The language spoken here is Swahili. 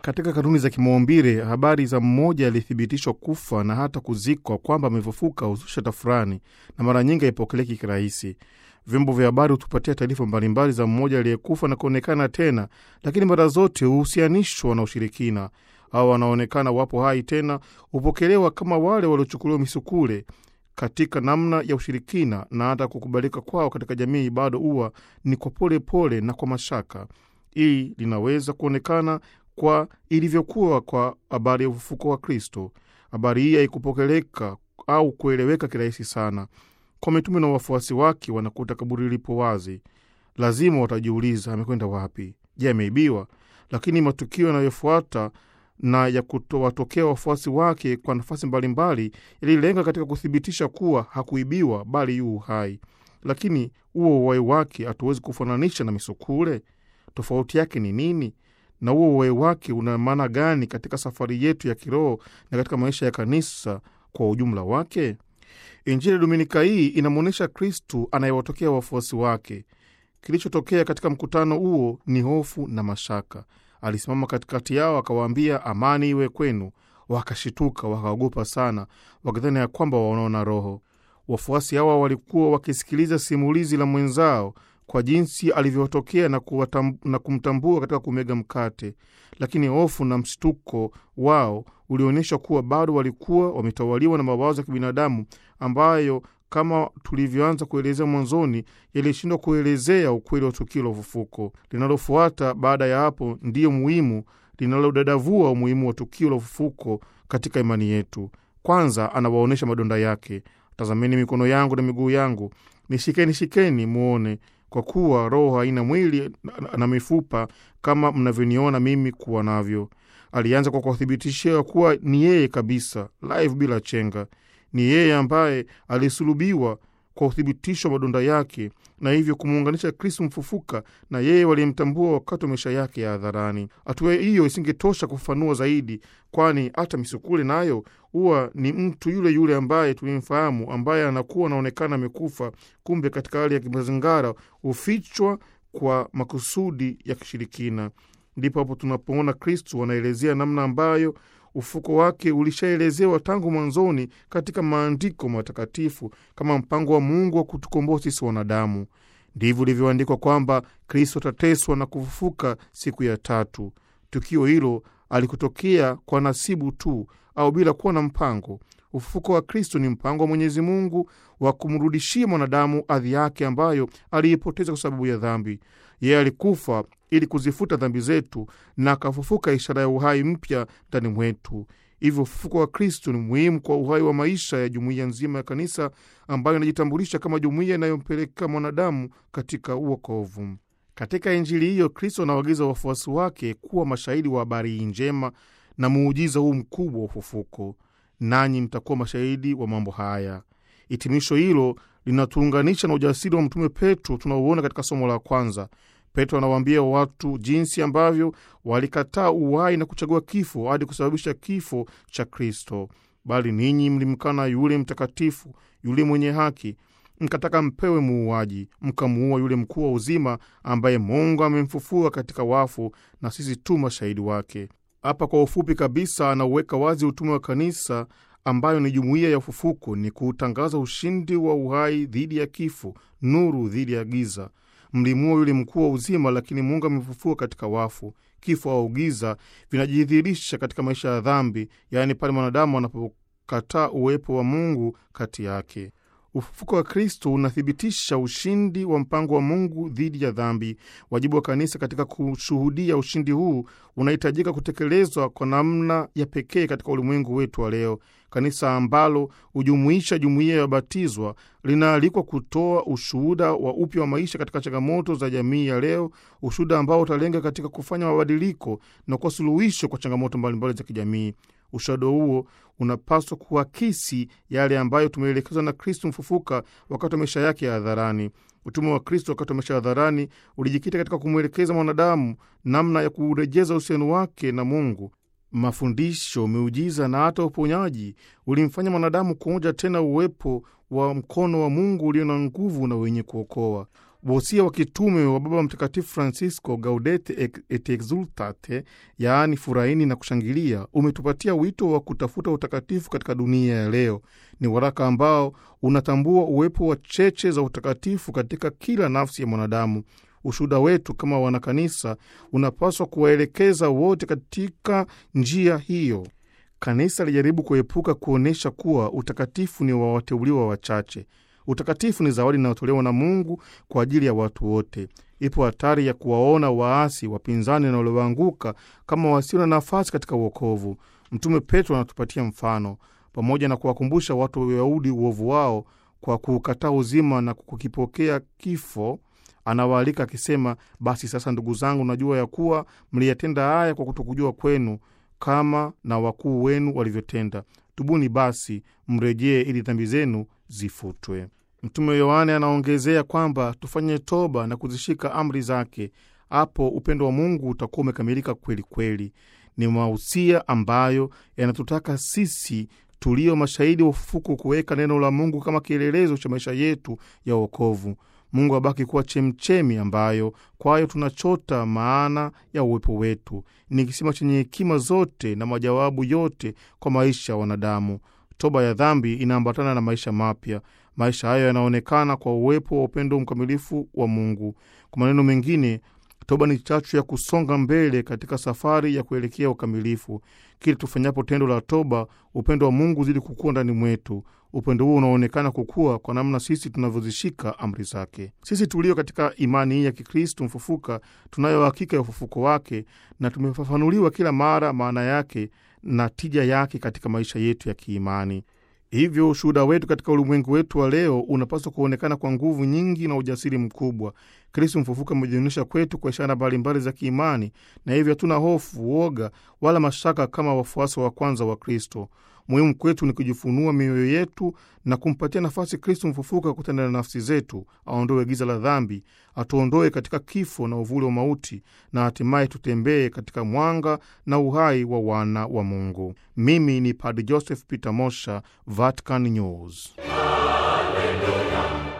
Katika kanuni za kimaumbile, habari za mmoja aliyethibitishwa kufa na hata kuzikwa kwamba amefufuka huzusha tafurani na mara nyingi haipokeleki kirahisi. Vyombo vya habari hutupatia taarifa mbalimbali za mmoja aliyekufa na kuonekana tena, lakini mara zote huhusianishwa na ushirikina. Hao wanaonekana wapo hai tena hupokelewa kama wale waliochukuliwa misukule katika namna ya ushirikina, na hata kukubalika kwao katika jamii bado huwa ni kwa pole pole na kwa mashaka. Hii linaweza kuonekana kwa ilivyokuwa kwa habari ya ufufuko wa Kristo. Habari hii haikupokeleka au kueleweka kirahisi sana. Kwa mitume na wafuasi wake, wanakuta kaburi lipo wazi, lazima watajiuliza amekwenda wapi? Je, ameibiwa? Lakini matukio yanayofuata na ya kutowatokea wafuasi wake kwa nafasi mbalimbali yalilenga katika kuthibitisha kuwa hakuibiwa, bali yu hai. Lakini huo uhai wake hatuwezi kufananisha na misukule. Tofauti yake ni nini? na huo uhai wake una maana gani katika safari yetu ya kiroho na katika maisha ya kanisa kwa ujumla wake? Injili ya Dominika hii inamwonyesha Kristu anayewatokea wafuasi wake. Kilichotokea katika mkutano huo ni hofu na mashaka. Alisimama katikati yao akawaambia, amani iwe kwenu. Wakashituka, wakaogopa sana, wakidhani ya kwamba wanaona roho. Wafuasi hawa walikuwa wakisikiliza simulizi la mwenzao kwa jinsi alivyotokea na, na kumtambua katika kumega mkate, lakini hofu na mshtuko wao ulionyesha kuwa bado walikuwa wametawaliwa na mawazo ya kibinadamu ambayo kama tulivyoanza kuelezea mwanzoni, yalishindwa kuelezea ukweli wa tukio la ufufuko. Linalofuata baada ya hapo ndiyo muhimu, linalodadavua umuhimu wa tukio la ufufuko katika imani yetu. Kwanza anawaonyesha madonda yake. Tazameni mikono yangu na miguu yangu, nishikeni shikeni muone kwa kuwa roho haina mwili na mifupa kama mnavyoniona mimi kuwa navyo. Alianza kwa kuwathibitishia kuwa ni yeye kabisa, live bila chenga. Ni yeye ambaye alisulubiwa kwa uthibitisho wa madonda yake, na hivyo kumuunganisha Kristu mfufuka na yeye waliyemtambua wakati wa maisha yake ya hadharani. Hatua hiyo isingetosha kufafanua zaidi, kwani hata misukule nayo huwa ni mtu yule yule ambaye tulimfahamu, ambaye anakuwa anaonekana amekufa, kumbe katika hali ya kimazingara hufichwa kwa makusudi ya kishirikina. Ndipo hapo tunapoona Kristu anaelezea namna ambayo ufuko wake ulishaelezewa tangu mwanzoni katika maandiko matakatifu kama mpango wa Mungu wa kutukomboa sisi wanadamu. Ndivyo ilivyoandikwa kwamba Kristo atateswa na kufufuka siku ya tatu. Tukio hilo alikutokea kwa nasibu tu au bila kuwa na mpango. Ufufuko wa Kristo ni mpango wa Mwenyezi Mungu wa kumrudishia mwanadamu hadhi yake ambayo aliipoteza kwa sababu ya dhambi. Yeye alikufa ili kuzifuta dhambi zetu na akafufuka, ishara ya uhai mpya ndani mwetu. Hivyo ufufuko wa Kristo ni muhimu kwa uhai wa maisha ya jumuiya nzima ya kanisa ambayo inajitambulisha kama jumuiya inayompeleka mwanadamu katika uokovu. Katika Injili hiyo, Kristo anawaagiza wafuasi wake kuwa mashahidi wa habari hii njema na muujiza huu mkubwa wa ufufuko. Nanyi mtakuwa mashahidi wa mambo haya. Hitimisho hilo linatuunganisha na ujasiri wa Mtume Petro tunaouona katika somo la kwanza. Petro anawaambia watu jinsi ambavyo walikataa uhai na kuchagua kifo hadi kusababisha kifo cha Kristo. Bali ninyi mlimkana yule mtakatifu, yule mwenye haki, mkataka mpewe muuaji, mkamuua yule mkuu wa uzima, ambaye Mungu amemfufua katika wafu, na sisi tu mashahidi wake. Hapa kwa ufupi kabisa anauweka wazi utume wa kanisa ambayo ni jumuiya ya ufufuko, ni kuutangaza ushindi wa uhai dhidi ya kifo, nuru dhidi ya giza. Mlimuua yule mkuu wa uzima, lakini Mungu amefufua katika wafu. Kifo au giza vinajidhihirisha katika maisha ya dhambi, yaani pale mwanadamu anapokataa uwepo wa Mungu kati yake. Ufufuko wa Kristo unathibitisha ushindi wa mpango wa Mungu dhidi ya dhambi. Wajibu wa kanisa katika kushuhudia ushindi huu unahitajika kutekelezwa kwa namna ya pekee katika ulimwengu wetu wa leo. Kanisa ambalo hujumuisha jumuiya ya wabatizwa linaalikwa kutoa ushuhuda wa upya wa maisha katika changamoto za jamii ya leo, ushuhuda ambao utalenga katika kufanya mabadiliko na kuwa suluhisho kwa changamoto mbalimbali za kijamii. Ushuhuda huo unapaswa kuakisi yale ambayo tumeelekezwa na Kristo mfufuka wakati wa maisha yake ya hadharani. Utume wa Kristo wakati wa maisha ya hadharani ulijikita katika kumwelekeza mwanadamu namna ya kurejeza uhusiano wake na Mungu. Mafundisho, miujiza na hata uponyaji ulimfanya mwanadamu kuonja tena uwepo wa mkono wa Mungu ulio na nguvu na wenye kuokoa. Wosia wa kitume wa Baba Mtakatifu Francisco, Gaudete et Exultate, yaani furahini na kushangilia, umetupatia wito wa kutafuta utakatifu katika dunia ya leo. Ni waraka ambao unatambua uwepo wa cheche za utakatifu katika kila nafsi ya mwanadamu. Ushuhuda wetu kama wanakanisa unapaswa kuwaelekeza wote katika njia hiyo. Kanisa lijaribu kuepuka kuonyesha kuwa utakatifu ni wa wateuliwa wachache. Utakatifu ni zawadi inayotolewa na Mungu kwa ajili ya watu wote. Ipo hatari ya kuwaona waasi, wapinzani na walioanguka kama wasio na nafasi katika uokovu. Mtume Petro anatupatia mfano, pamoja na kuwakumbusha watu wa Uyahudi uovu wao kwa kuukataa uzima na kukipokea kifo anawaalika akisema, basi sasa ndugu zangu, najua ya kuwa mliyatenda haya kwa kutokujua kwenu, kama na wakuu wenu walivyotenda. Tubuni basi mrejee, ili dhambi zenu zifutwe. Mtume Yohane anaongezea kwamba tufanye toba na kuzishika amri zake, hapo upendo wa Mungu utakuwa umekamilika kweli kweli. Ni mahusia ambayo yanatutaka sisi tulio mashahidi wa ufufuko kuweka neno la Mungu kama kielelezo cha maisha yetu ya wokovu. Mungu abaki kuwa chemchemi ambayo kwayo tunachota maana ya uwepo wetu. Ni kisima chenye hekima zote na majawabu yote kwa maisha ya wanadamu. Toba ya dhambi inaambatana na maisha mapya. Maisha hayo yanaonekana kwa uwepo wa upendo mkamilifu wa Mungu. Kwa maneno mengine, toba ni chachu ya kusonga mbele katika safari ya kuelekea ukamilifu. Kila tufanyapo tendo la toba, upendo wa Mungu uzidi kukua ndani mwetu. Upendo huo unaonekana kukua kwa namna sisi tunavyozishika amri zake. Sisi tulio katika imani hii ya Kikristu mfufuka, tunayo hakika ya ufufuko wake na tumefafanuliwa kila mara maana yake na tija yake katika maisha yetu ya kiimani. Hivyo ushuhuda wetu katika ulimwengu wetu wa leo unapaswa kuonekana kwa nguvu nyingi na ujasiri mkubwa. Kristu mfufuka amejionyesha kwetu kwa ishara mbalimbali za kiimani, na hivyo hatuna hofu, uoga wala mashaka kama wafuasi wa kwanza wa Kristo. Muhimu kwetu ni kujifunua mioyo yetu na kumpatia nafasi Kristu mfufuka kutenda na nafsi zetu, aondoe giza la dhambi, atuondoe katika kifo na uvuli wa mauti, na hatimaye tutembee katika mwanga na uhai wa wana wa Mungu. Mimi ni Padre Joseph Peter Mosha, Vatican News. Hallelujah.